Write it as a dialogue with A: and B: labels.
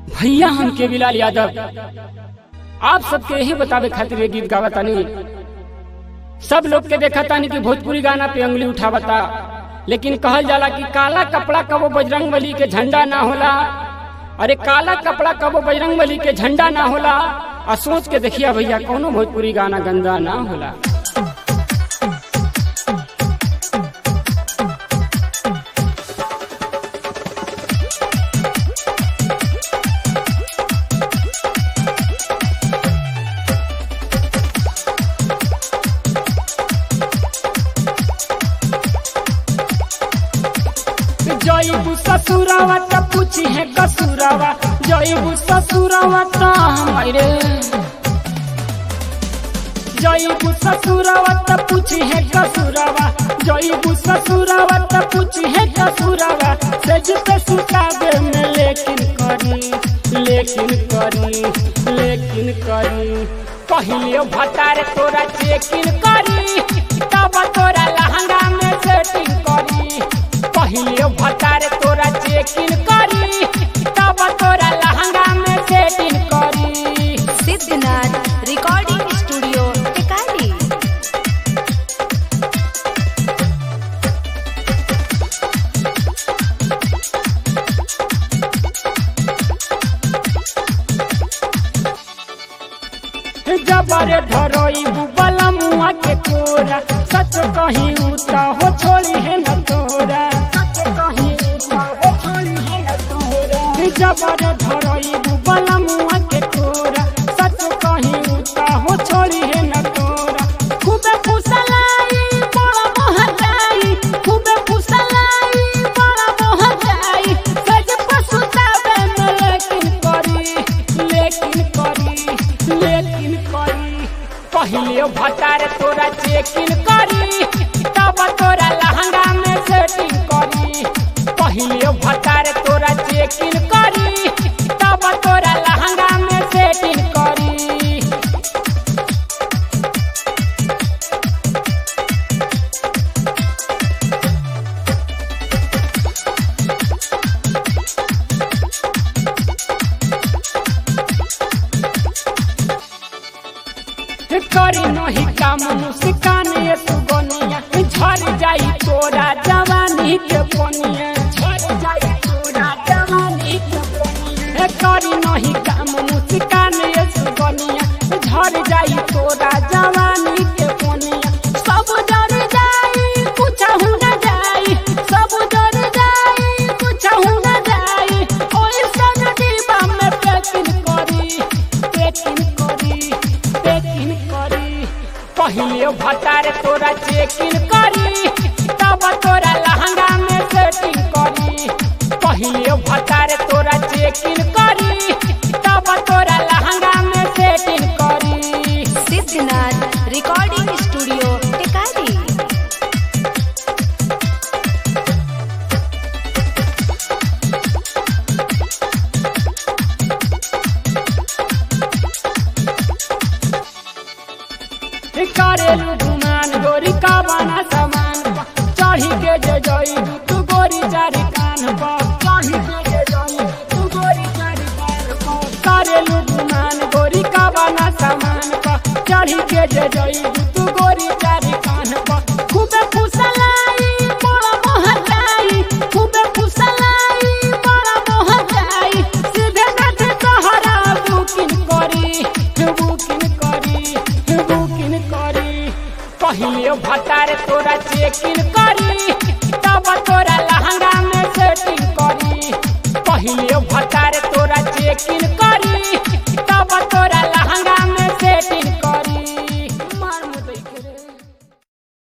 A: भैया हम के बिलाल यादव आप सबके यही बतावे खातिर ये गीत गावतानी सब लोग के देखा तानी कि भोजपुरी गाना पे उंगली उठावता लेकिन कहल जाला कि काला कपड़ा कबो बजरंग बली के झंडा ना होला अरे काला कपड़ा कबो बजरंग बली के झंडा ना होला आ सोच के देखिया भैया कोनो भोजपुरी गाना गंदा ना होला जईबू ससुरावा त पूछी है कसुरावा जईबू ससुरावा त हमारे जईबू ससुरावा त पूछी है कसुरावा जईबू ससुरावा त पूछी है कसुरावा सेज पे सुतावे में लेकिन करी लेकिन करी लेकिन करी पहिले भटार तोरा चेकिन करी तब तोरा लहंगा में सेटिंग करी पहिले भटार तोरा चेकिन करी तब तोरा लहंगा में सेटिंग करी
B: सिद्धनाथ रिकॉर्डिंग स्टूडियो टिकारी
A: जबरे धरोई बुबला मुआ के कोरा सच कहीं उता हो छोड़ी है न तोरा सच कहीं उता हो छोड़ी है न तोरा जबरे धरोई बुबला मुआ के कोरा सच कहीं उता हो छोड़ी है न तोरा खूबे फुसलाई बड़ा मोहताई खूबे फुसलाई बड़ा मोहताई सज पसुतावे में लेकिन करी लेकिन करी लेकिन करी पहिले भटार तोरा चेकिन करी तब तोरा लहंगा में सेटिंग करी पहिले भटार तोरा चेकिन करी तब तोरा लहंगा में सेटिंग करी करी नहीं काम मुस्कान ये सुगनिया झर जाई तोरा जवानी के पनिया झर जाई तोरा जवानी के पनिया करी नहीं काम मुस्कान ये सुगनिया झर जाई तोरा जवानी के पनिया सब जर जाई कुछ हो न जाई सब जर जाई कुछ हो न जाई ओए सन दीवा में पेकिन करी पेकिन करी पेकिन करी पहिले भटार तोरा चेकिन करी तब तोरा लहंगा में सेटिंग करी पहिले भटार तोरा चेकिन करी तब तोरा लहंगा में सेटिंग करी
B: सिद्धनाथ रिकॉर्डिंग स्टूडियो टिकारी
A: करेलू गुमान गोरी का बना सामान चढ़ी के जे जई तू गोरी चारी कान पर चढ़ी के जे जई तू गोरी चारी कान पर करेलू गुमान गोरी का बना सामान पर चढ़ी के जे जई तू गोरी चारी कान पर खूबे फुसलाई बड़ा मोहताई खूबे फुसलाई बड़ा मोहताई सीधे नाथ तोहरा बुकिंग करी बुकिंग करी बुकिंग करी पहिले भटार तोरा चेकिन करी तब तो